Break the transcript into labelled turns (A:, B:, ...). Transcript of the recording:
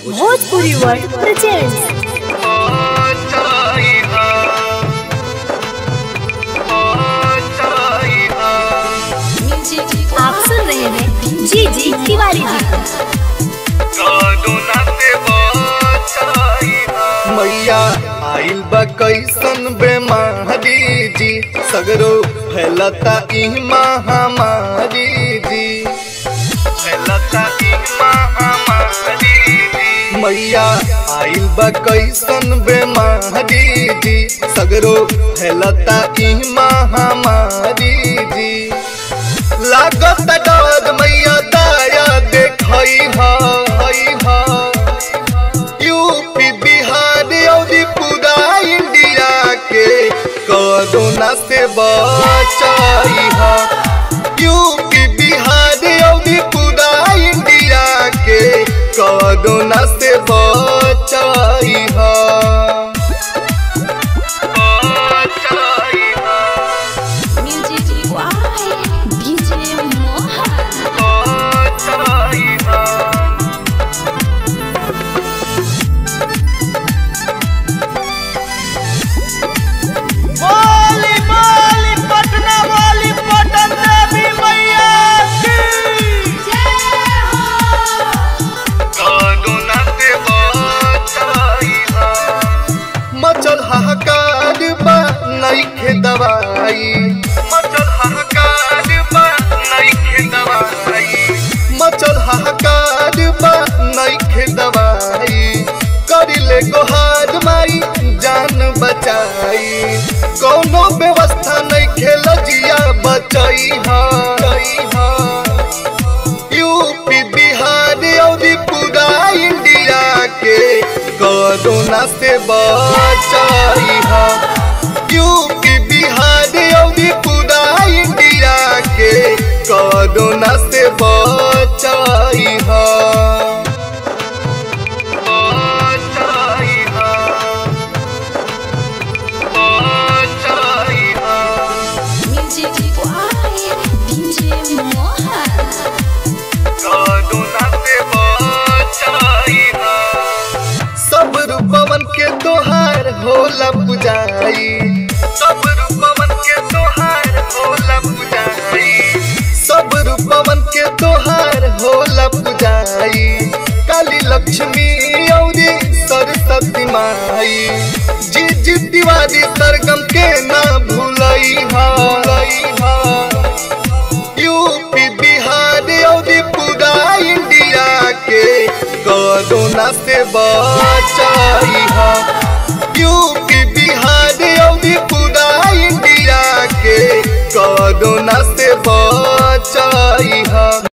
A: Bhojpuri world presents आप सुन रहे हैं जी जी तिवारी जी
B: मैया आइल बा कैसन बेमारी जी सगरो फैलता ई महामारी जी फैलता ई महामारी जी मैया आइल बा कैसन बेमारी जी सगरो फैलता ई महामारी जी लागत डर मैया दाया देखई हई हा यूपी बिहार और पूरा इंडिया के कोरोना से बचाई हा यूपी बिहार और पूरा इंडिया के कोरोना से बचाई हा बचाई हा
A: म्यूजिक वाई डीजे मोहन
B: बचाई हा
C: बोली बोली पटना वाली पटन देवी मैया की
B: कोरोना से बचाइहा मचल हाहाकार बा नइखे दवाई मचल हाहाकार बा नइखे दवाई मचल हाहाकार बा नइखे दवाई करिले गोहार माई जान बचाई कोनो व्यवस्था नइखे लजिया बचाई हा यूपी बिहार और पूरा इंडिया के कोरोना से बचाई हा यूपी बिहार और पूरा इंडिया के कोरोना से बचाई हा बचाई हा बचाई हा
A: music by DJ Mohan
B: corona से बचाइहा सब रूपवन के तोहार होला पुजाई सब रूपवन के तोहार होला पुजाई सब रूपवन के तोहार होला पुजाई काली लक्ष्मी औरी सरस्वती माई जी जी तिवारी सरगम के ना भूलई हा यूपी बिहार और पूरा इंडिया के कोरोना से बचाई हा यूपी बिहार और पूरा इंडिया के कोरोना से